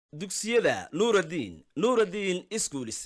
dugsiyada nuuraddiin nuuraddiin iskuulis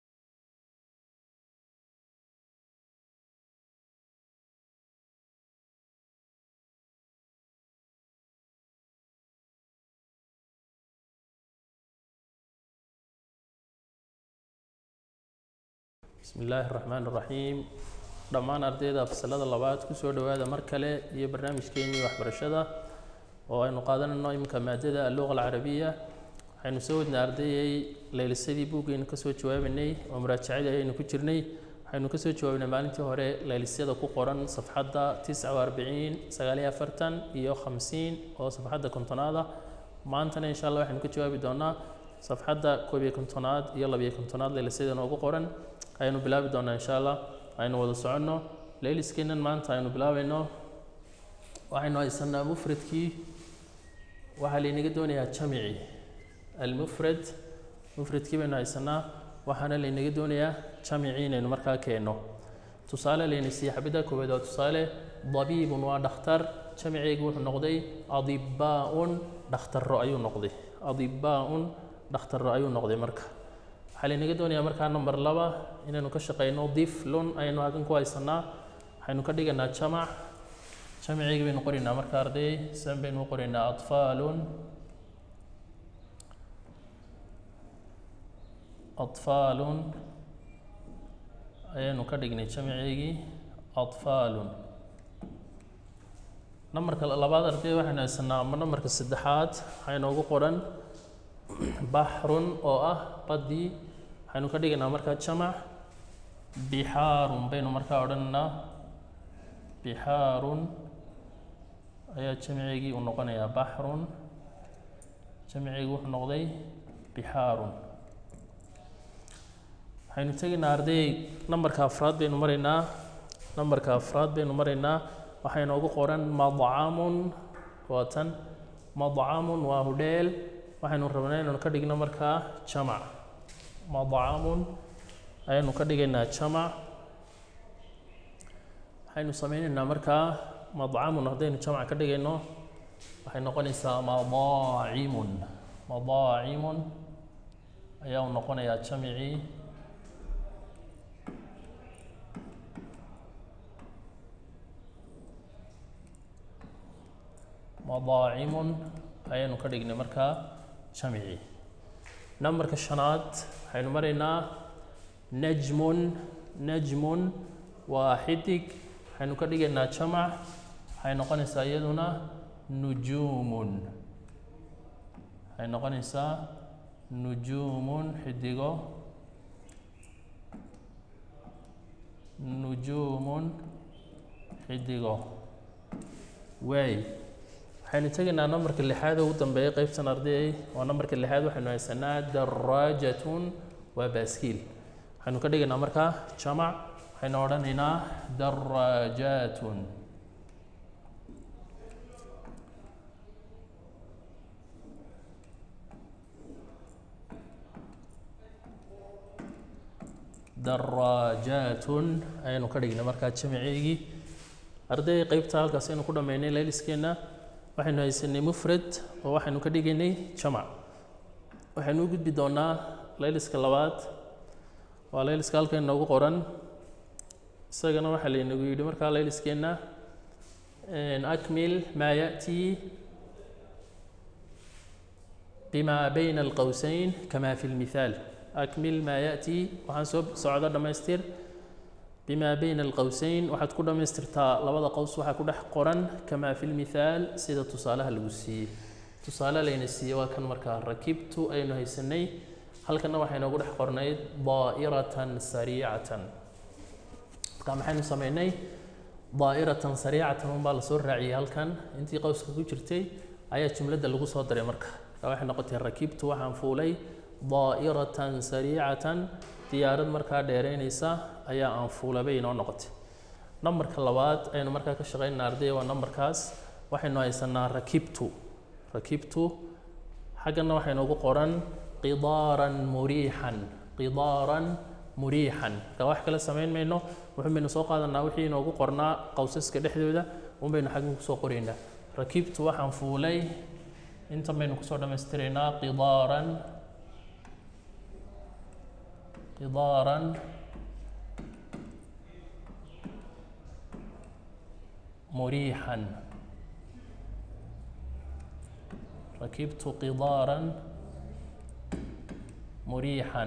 bismi illaahi araxmaan iraxiim dhammaan ardayda fasalada labaad kusoo dhowaada mar kale iyo barnaamijkeenii waxbarashada oo aynu qaadanayno iminka maadada alluqa alcarabiya waxaynu soo wadnay ardayay laylisadii buuggaynu kasoo jawaabanay oo muraajacadii ayaynu ku jirnay waxaynu kasoo jawaabnay maalintii hore laylisyada ku qoran safxadda tisca wa arbiciin sagaaliyo afartan iyo khamsiin oo safxadda kontonaada maantana insha allah waxaynu ka jawaabi doonaa safxadda koob iyo kontonaad iyo labiyo kontonaad laylisyada noogu qoran ayaynu bilaabi doonaa insha allah aynu wada soconno layliskeennan maanta aynu bilaabayno waxaynu haysanaa mufradkii waxaa laynaga doonayaa jamici almufrad mufradkii baynu haysanaa waxaana laynaga doonayaa jamici inaynu markaa keenno tusaale layna siiyey xabadda koowaad waa tusaale dabiibun waa dhakhtar jamiceygu wuxuu noqday adibaa-un dhakhtarro ayuu noqday adibaa-un dhakhtarro ayuu noqday marka waxaa laynaga doonayaa markaa number laba inaynu ka shaqeyno diflun ayaynu halkan ku haysanaa waxaynu ka dhiganaa jamac jamiceyga baynu qoraynaa marka arday san baynu u qoraynaa atfaalun atfaalun ayaynu ka dhignay jamiceygii atfaalun nambarka labaad arday waxaynu haysanaa ama nambarka saddexaad waxaa inoogu qoran baxrun oo ah badii waxaynu ka dhigaynaa markaa jamac bixaarun baynu markaa odhanaynaa bixaarun ayaa jamiceygii uu noqonayaa baxrun jamiceygii wuxuu noqday bixaarun waxaynu tegaynaa arday nambarka afraad baynu maraynaa nambarka afraad baynu maraynaa waxaa inoogu qoran madcamun waa tan madcamun waa hudheel waxaynu rabnaa inaynu ka dhigno markaa jamac madcamun ayaynu ka dhigaynaa jamac waxaynu sameynaynaa markaa madcamun haddaynu jamac ka dhigayno waxay noqonaysaa madaacimun madaacimun ayaa u noqonayaa jamicii madaacimun ayaynu ka dhignay markaa jamici nambarka shanaad waxaynu maraynaa najmun najmun waa xidig waxaynu ka dhigaynaa jamac waxay noqonaysaa iyaduna nujuumun waxay noqonaysaa nujuumun xidigo nujuumun xidigo waay waxaynu tegaynaa nambarka lixaad ugu dambeeya qeybtan ardayay waa nambarka lixaad waxaynu haysanaa daraajatun waa baaskiil waxaynu ka dhigaynaa markaa jamac waxaynu odhanaynaa daraajatun daraajatun ayaynu ka dhignay markaa jamaceygii arday qeybta halkaas aynu ku dhammaynay layliskeenna waxaynu haysanay mufrad oo waxaynu ka dhigaynay jamac waxaynu u gudbi doonaa layliska labaad waa layliska halka inoogu qoran isagana waxaa laynagu yidhi markaa layliskeenna akmil maa ya'tii bima bayna alqowsayn kama fi lmithaal akmil maa ya'tii waxaan soo socda dhammaystir bima bayna alqowsayn waxaad ku dhammaystirtaa labada qows waxaa ku dhex qoran kamaa fi lmithaal sida tusaalaha lagu siiyey tusaale layna siiyey waa kan markaa rakibtu aynu haysanay halkana waxay noogu dhex qornayd daa'iratan sariicatan marka maxaynu sameynay daa'iratan sariicatan unbaa lasoo raaciyey halkan intii qowska ku jirtay ayaa jumladda lagu soo daray marka marka waxay noqotay rakibtu waxaan fuulay daa'iratan sariicatan diyaarad markaa dheereynaysa ayaa aan fuulabay inoo noqotay nambarka labaad aynu markaa ka shaqeynaa ardaya waa nambarkaas waxaynu haysanaa rakibtu rakibtu xaggana waxay noogu qoran qidaaran muriixan qidaaran muriixan marka wax kale samayn mayno wuxun baynu soo qaadanaa wixii inoogu qornaa qowsaska dhexdooda un baynu xaggan kusoo qoraynaa rakibtu waxaan fuulay intan baynu kusoo dhammaystiraynaa qidaaran qidaaran مريحا ركبت قضارا مريحا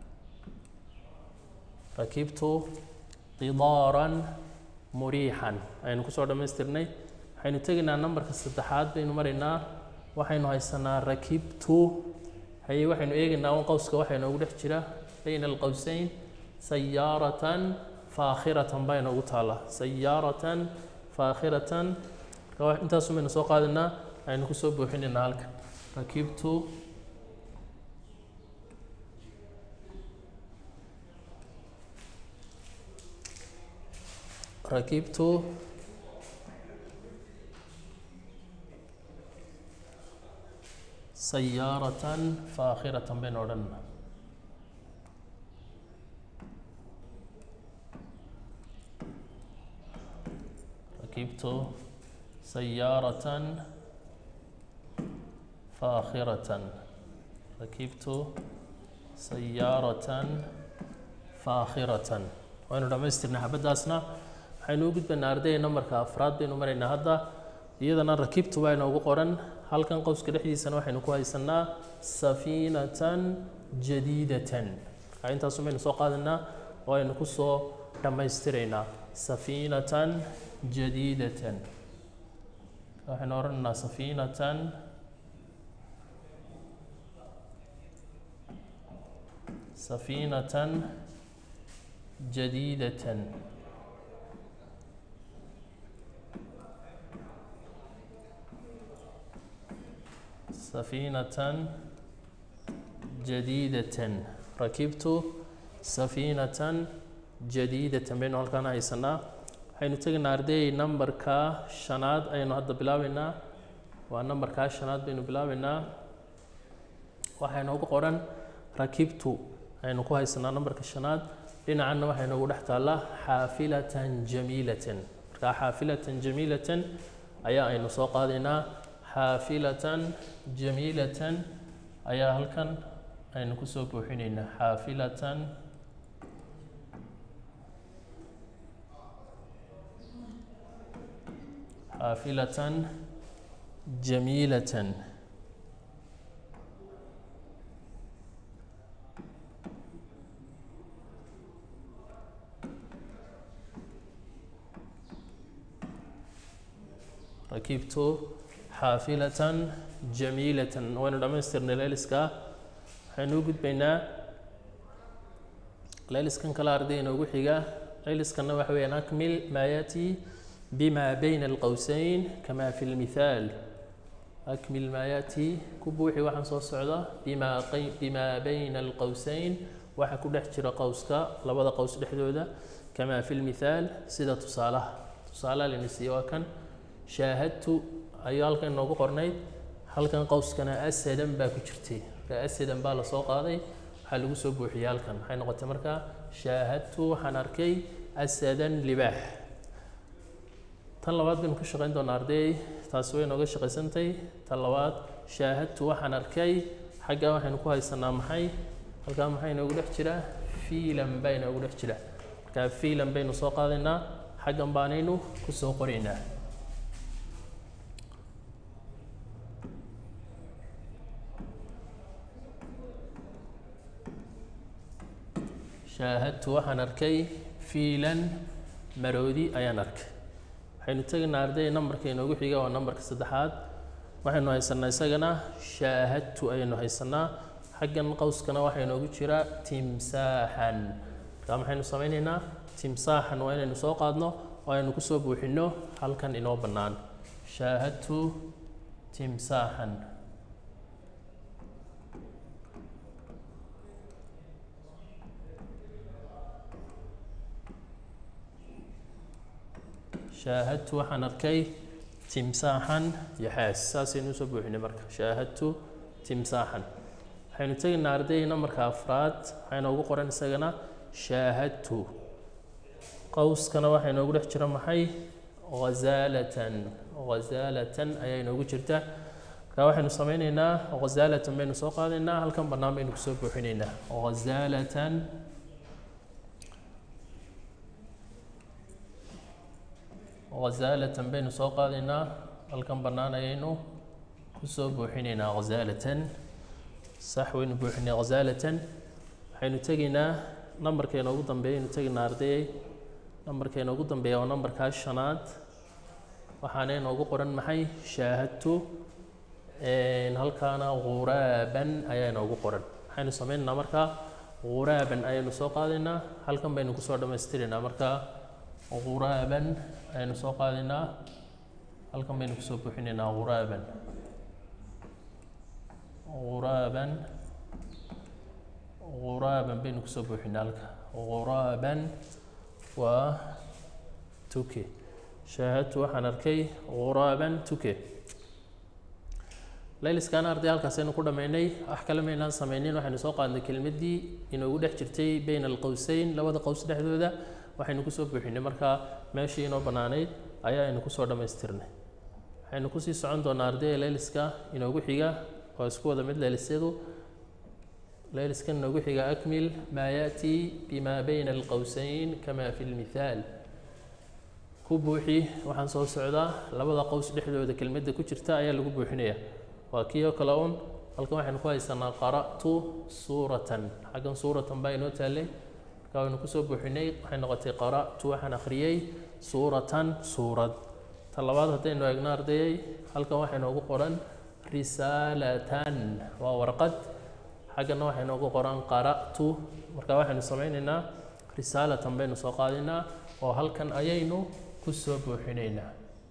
ركبت قضارا مريحا aynu kusoo dhammaystirnay waxaynu tegaynaa nambarka saddexaad baynu maraynaa waxaynu haysanaa rakibtu haye waxaynu eegaynaa un qowska waxaa inoogu dhex jira bayna alqowsayn sayaaratan faakhiratan baa inoogu taala sayaaratan faakhiratan marka intaasu baynu soo qaadaynaa aynu kusoo buuxinaynaa halkan rakibtu rakibtu sayaaratan faakhiratan baynu odhanaa ركبت سيارة فاخرة ركبت سيارة فاخرة وأنا دمسترنا حبداسنا waxaynu u gudbanaa ardayga nambarka afraad baynu maraynaa hadda iyadana rakibtu waa inoogu qoran halkan qowska dhexdiisana waxaynu ku haysanaa safiinatan jadiidatan marka intaasu baynu soo qaadanaa oo aynu kusoo dhammaystiraynaa safiinatan جديدة احنا ورنا سفينة سفينة جديدة سفينة جديدة ركبت سفينة جديدة بين هالكان عيسنا waxaynu tegaynaa arday numberka shanaad ayaynu hadda bilaabeynaa waa numberkaa shanaad baynu bilaabeynaa waxaa inoogu qoran rakibtu aynu ku haysanaa numberka shanaad dhinacanna waxaa inoogu dhex taallaa xaafilatan jamiilatan markaa xaafilatan jamiilatan ayaa aynu soo qaadaynaa xaafilatan jamiilatan ayaa halkan aynu kusoo buuxinaynaa xaafilatan حافلة جميلة ركبت حافلة جميلة وين دمستر ليلسكا حنوجد بين ليلسكن كلا أردين وجحيجا ليلسكن وحوي نكمل ما يأتي بما بين القوسين كما في المثال أكمل ما يأتي كبوحي وحن صوص صعدة بما, قي بما بين القوسين وحن كل احترى قوسك لبدا قوس دحدودا كما في المثال سيدة تصالة تصالة لنسيوا كان شاهدت أيال كان نوغو قرنيد هل كان قوس كان أسدا باكو جرتي كأسدا بالا سوق هذا حلو سبو حيال كان حين قلت مركا شاهدت حنركي أسدا لباح tan labaad baynu ka shaqayn doonaa arday taasi way nooga shaqaysantay tan labaad shaahadtu waxaan arkay xaggaa waxaynu ku haysanaa maxay halkaa maxaa inoogu dhex jira fiilan baa inoogu dhex jira markaa fiilan baynu soo qaadaynaa xaggan baanaynu kusoo qoraynaa shaahadtu waxaan arkay fiilan maroodi ayaan arkay waxaynu tegaynaa arday nambarka inoogu xiga waa nambarka saddexaad waxaynu haysanaa isagana shaahadtu ayaynu haysanaa xaggan qowskana waxaa inoogu jira timsaaxan markaa maxaynu samaynaynaa timsaaxan waa inaynu soo qaadno oo aynu kusoo buuxino halkan inoo bannaan shaahadtu timsaaxan shaahadtu waxaan arkay timsaaxan yaxaas saasaynu usoo buuxinay marka shaahadtu timsaaxan waxaynu tegaynaa arday nambarka afraad waxaa inoogu qoran isagana shaahadtu qowskana waxaa inoogu dhex jira maxay ghazaalatan ghazaalatan ayaa inoogu jirta marka waxaynu sameyneynaa ghazaalatan baynu soo qaadaynaa halkan bannaan baynu kusoo buuxineynaa ghazaalatan ghazaalatan baynu soo qaadaynaa halkan bannaan ayaynu kusoo buuxineynaa ghazaalatan sax waynu buuxinay ghazaalatan waxaynu tegaynaa nambarkeena ugu dambeeya aynu tegaynaa ardayay nambarkeena ugu dambeeya waa nambarkaa shanaad waxaana inoogu qoran maxay shaahadtu halkaana ghuraaban ayaa inoogu qoran waxaynu sameynaynaa markaa ghuraaban ayaynu soo qaadaynaa halkan baynu kusoo dhammaystiraynaa markaa ghuraaban ayaynu soo qaadaynaa halkan baynu kusoo buuxinaynaa ghuraaban ghuraaban ghuraaban baynu kusoo buuxinaa halka ghuraaban waa tuke shaahadtu waxaan arkay ghuraaban tuke layliskaan arday halkaasaynu ku dhammaynay wax kale maynaan sameynin waxaynu soo qaadnay kelmaddii inoogu dhex jirtay bayna alqowseyn labada qows dhexdooda waxaynu kusoo buuxinay markaa meeshii inoo bannaanayd ayaa aynu kusoo dhammaystirnay waxaynu kusii socon doonaa ardayga layliska inoogu xiga oo isku wada mid laylisyadu layliskan inoogu xiga akmil maa yaأtii bima bayna alqowseyn kama fi lmithaal ku buuxi waxaan soo socdaa labada qows dhexdooda kelmadda ku jirta ayaa lagu buuxinaya waa kii oo kale un halkan waxaynu ku haysanaa qara'tu suuratan xaggan suuratan baa inoo taallay marka waynu kusoo buuxinay waxay noqotay qara'tu waxaan akhriyey suuratan suurad ta labaad haddaynu eegno ardayay halkan waxaa inoogu qoran risaalatan waa warqad xaggana waxaa inoogu qoran qara'tu marka waxaynu sameyneynaa risaalatan baynu soo qaadaynaa oo halkan ayaynu kusoo buuxinaynaa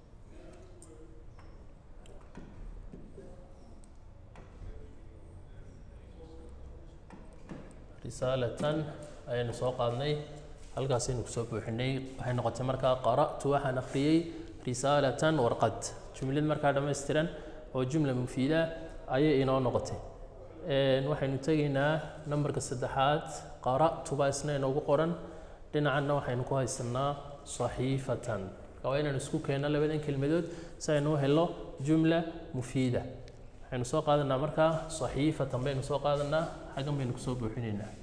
risaalatan ayaynu soo qaadnay halkaasaynu kusoo buuxinay waxay noqotay markaa qara'tu waxaan akhriyey risaalatan warqad jumlad markaa dhammaystiran oo jumla mufiida ayay inoo noqotay waxaynu tegaynaa nambarka saddexaad qara'tu baa isna inoogu qoran dhinacanna waxaynu ku haysanaa saxiifatan marka waa inaynu isku keenno labadan kelmadood si aynu u helo jumla mufiida waxaynu soo qaadanaa markaa saxiifatan baynu soo qaadanaa xaggan baynu kusoo buuxinaynaa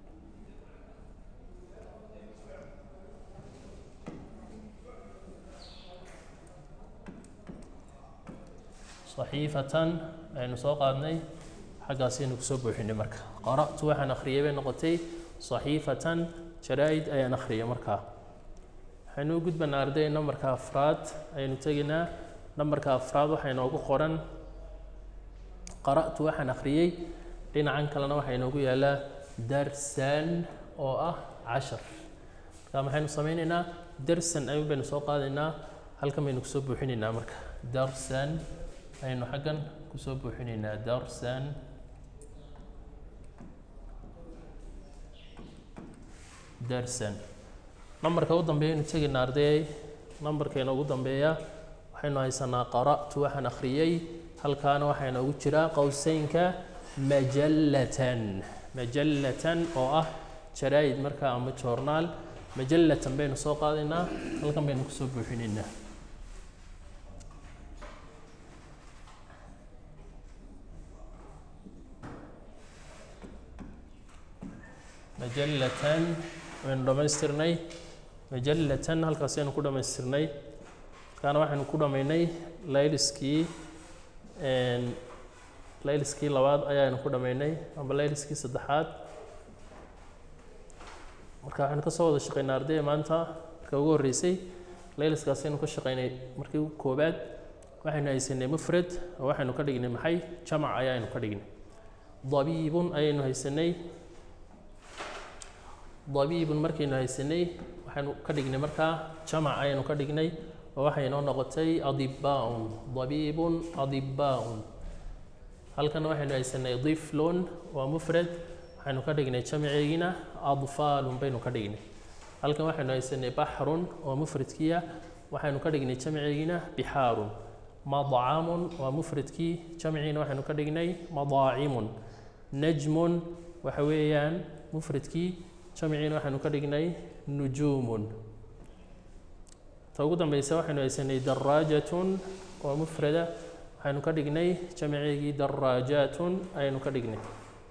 saxiifatan aynu soo qaadnay xaggaasaynu kusoo buuxinay marka qara'tu waxaan akhriyay bay noqotay saxiifatan jaraa-id ayaan akhriyay markaa waxaynu u gudbanaa arday nambarka afraad ayaynu tegaynaa nambarka afraad waxaa inoogu qoran qara'tu waxaan akhriyey dhinacan kalena waxaa inoogu yaalaa darsan oo ah cashar marka maxaynu sameyneynaa darsan ayuun baynu soo qaadaynaa halkan baynu kusoo buuxinaynaa marka darsan ayaynu xaggan kusoo buuxinaynaa darsan darsan nambarka u dambeeya aynu tegaynaa ardayay nambarkeena ugu dambeeya waxaynu haysanaa qara'tu waxaan akhriyey halkaana waxaa inoogu jiraa qowseynka majallatan majallatan oo ah jaraa-id markaa ama joornaal majallatan baynu soo qaadaynaa halkan baynu kusoo buuxinaynaa majallatan waynu dhammaystirnay majallatan halkaasaynu ku dhammaystirnay markaana waxaynu ku dhammaynay layliskii layliskii labaad ayaanu ku dhammaynay amba layliskii saddexaad marka waxaynu kasoo wada shaqaynay ardayda maanta marka ugu horreysay layliskaasaynu ka shaqaynay markii koobaad waxaynu haysanay mufrad oo waxaynu ka dhignay maxay jamac ayaanu ka dhignay dabiibun ayaynu haysanay dabiibun markaynu haysanay waxaynu ka dhignay markaa jamac ayaynu ka dhignay oo waxay inoo noqotay adibaaun dabiibun adibaaun halkan waxaynu haysanay diflun waa mufrad waxaynu ka dhignay jamaceegina adfaalun baynu ka dhignay halkan waxaynu haysanay baxrun oo mufradkiia waxaynu ka dhignay jamaceegina bixaarun madcamun waa mufradkii jamciina waxaynu ka dhignay madaacimun najmun waxa weeyaan mufradkii jamciina waxaynu ka dhignay nujuumun ta ugu dambeysa waxaynu haysanay daraajatun waa mufrada waxaynu ka dhignay jamaceegii daraajaatun ayaynu ka dhignay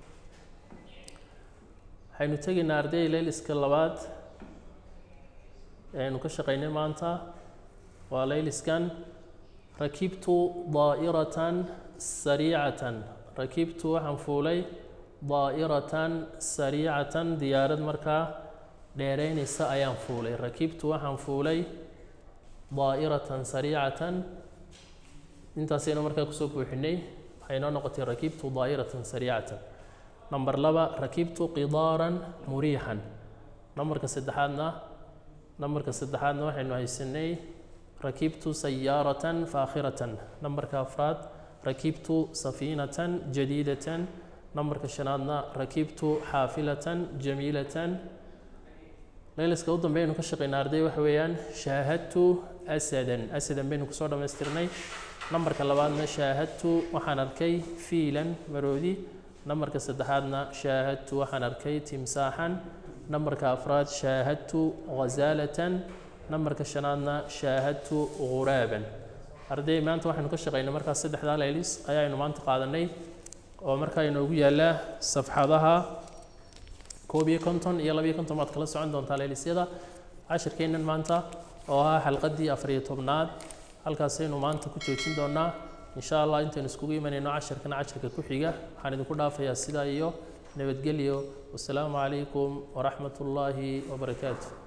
waxaynu tegaynaa arday layliska labaad ee aynu ka shaqaynay maanta waa layliskan rakibtu daa'iratan sariicatan rakibtu waxaan fuulay daa'iratan sariicatan diyaarad markaa dheereynaysa ayaan fuulay rakibtu waxaan fuulay daa'iratan sariicatan intaasaynu markaa kusoo buuxinay waxay noo noqotay rakibtu daa'iratan sariicatan number laba rakibtu qidaaran muriixan numberka saddexaadna numberka saddexaadna waxaynu haysanay rakibtu sayaaratan faakhiratan numberka afraad rakibtu safiinatan jadiidatan numberka shanaadna rakibtu xaafilatan jamiilatan layliska u dambeeynu ka shaqaynaa arday waxa weeyaan shaahadtu asadan asadan baynu kusoo dhammaystirnay numberka labaadna shaahadtu waxaan arkay fiilan maroodi numberka saddexaadna shaahadtu waxaan arkay timsaaxan numberka afraad shaahadtu ghazaalatan numberka shanaadna shaahadtu ghuraaban arday maanta waxaynu ka shaqaynay markaas saddexdaa laylis ayaaynu maanta qaadanay oo markaa inoogu yaallaa safxadaha koob iyo konton iyo labiyo konton baad kala socon doontaa laylisyada cashirkeennan maanta oo ah xalqaddii afariyo tobnaad halkaasaynu maanta ku joojin doonaa insha allah intaynu iskugu imanayno cashirkana cashirka ku xiga waxaan idinku dhaafayaa sidaa iyo nabadgelyo wasalaamu calaykum waraxmat ullaahi wabarakaatu